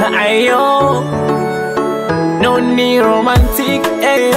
ayo no ni romantic eh,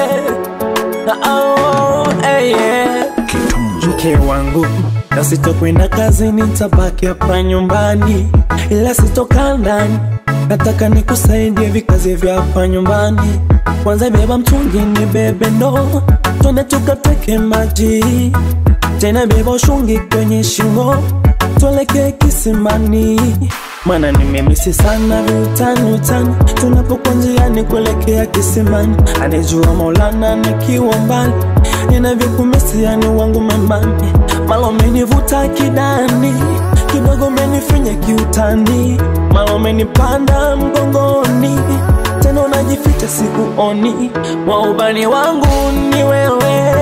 oh, eh, mke wangu na sitokwenda kazini, nitabaki hapa nyumbani, ila sitokaa ndani. Nataka nikusaidie vikazi vya hapa nyumbani. Kwanza beba mtungi, ni bebe ndoo, twende tukateke maji, tena beba ushungi kwenye shingo, tuelekee kisimani Mana nimemisi sana viutani utani, tunapokuwa njiani kuelekea kisimani. Anijua Maulana nikiwa mbali, ninavyokumisi yani wangu memani. Malo menivuta kidani, kidogo menifinya kiutani, malo menipanda mgongoni, tena unajificha sikuoni. Waubani wangu ni wewe,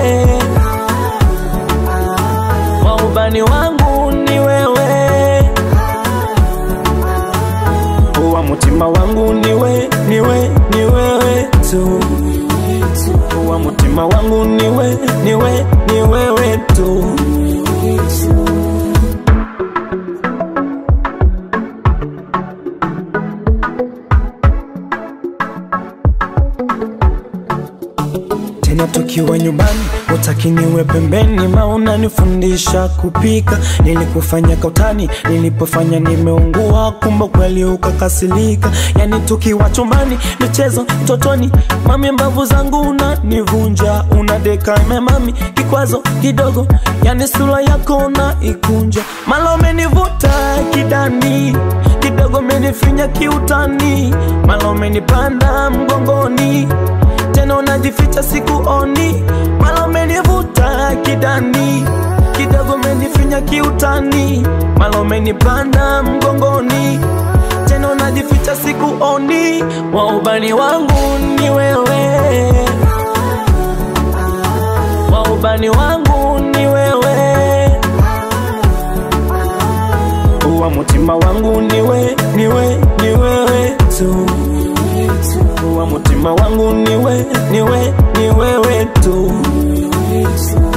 waubani wangu ni wewe wa mutima wangu niwe niwe ni wewe tu wa mutima wangu niwe niwe ni wewe tu tena tukiwa nyumbani utaki niwe pembeni, ma unanifundisha kupika. Nilikufanya kautani, nilipofanya nimeungua, kumbe kweli ukakasilika. Yani tukiwa chumbani, michezo totoni, mami mbavu zangu unanivunja, unadeka memami, kikwazo kidogo, yani sura yako unaikunja, malo umenivuta kidani kidogo, menifinya kiutani, malo umenipanda mgongoni tena unajificha sikuoni, mala umenivuta kidani kidogo, umenifinya kiutani, mala umenipanda mgongoni, tena unajificha sikuoni. Waubani wangu ni wewe, waubani wangu ni wewe, wa mutima wangu niwe niwe ni wewe tu wa mutima wangu niwe niwe ni wewe tu